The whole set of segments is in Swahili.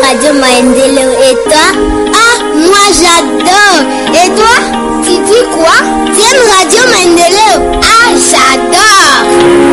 Radio Maendeleo. Et toi Ah, moi j'adore. Et toi Tu dis quoi Tu aimes Radio Maendeleo Ah, j'adore.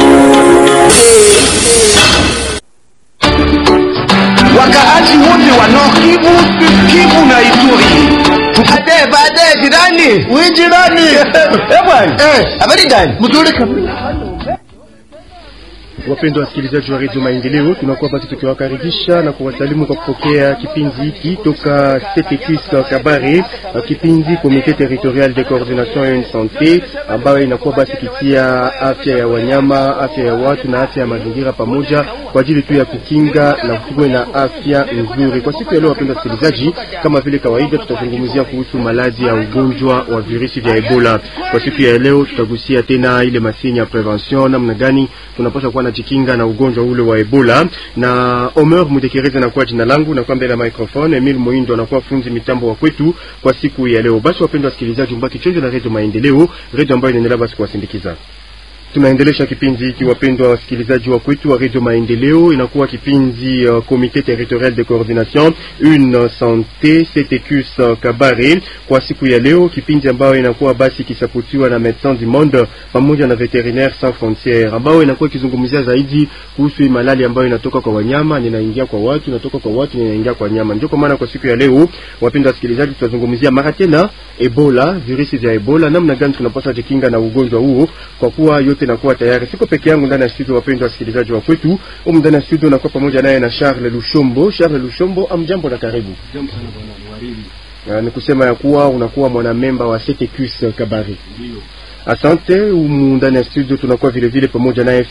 Wakaaji wote wa Nord Kivu, Kivu na Ituri. Bade, bade, jirani. Wewe jirani. Eh bwana. Eh, habari gani? Mzuri kabisa. Wapendwa wasikilizaji wa redio Maendeleo, tunakuwa basi tukiwakaribisha na kuwasalimu kwa kupokea kipindi hiki toka CTQS Kabare, kipindi Comité Territorial de Coordination et Santé, ambayo inakuwa basi kitia afya ya wanyama, afya ya watu na afya ya mazingira pamoja, kwa ajili tu ya kukinga na kuwa na afya nzuri. Kwa siku ya leo, wapendwa wasikilizaji, kama vile kawaida, tutazungumzia kuhusu maradhi ya ugonjwa wa virusi vya Ebola. Kwa siku ya leo, tutagusia tena ile masini ya prevention, namna gani tunapaswa kuwa najikinga na ugonjwa ule wa Ebola. Na Omer Mudekereza anakuwa jina langu, na kwa mbele ya microphone Emil Moindo anakuwa funzi mitambo wa kwetu kwa siku ya leo. Basi wapendwa wasikilizaji, mbaki chonjo na redio Maendeleo, redio ambayo inaendelea basi kuwasindikiza tunaendelesha kipindi hiki wapendwa wasikilizaji wa kwetu wa redio Maendeleo. Inakuwa kipindi uh, Comité Territorial de Coordination une santé CTQS uh, Kabare kwa siku ya leo, kipindi ambayo inakuwa basi kisapotiwa na Médecins du Monde pamoja na Veterinaires Sans Frontières, ambayo inakuwa ikizungumzia zaidi kuhusu malali ambayo inatoka kwa wanyama ninaingia kwa watu, inatoka kwa watu ninaingia kwa nyama. Ndio kwa maana kwa siku ya leo, wapendwa wasikilizaji, tutazungumzia mara tena Ebola, virusi vya Ebola, namna gani tunapaswa jikinga na ugonjwa huo, kwa kuwa yote nakuwa tayari. Siko peke yangu ndani ya studio, wapendwa wasikilizaji wa kwetu. Humu ndani ya studio nakuwa pamoja naye na Charles Lushombo. Charles Lushombo, amjambo na karibu. Uh, ni kusema ya kuwa unakuwa mwanamemba wa CTQS Kabare. Asante. Humu ndani ya studio tunakuwa vile vile pamoja naye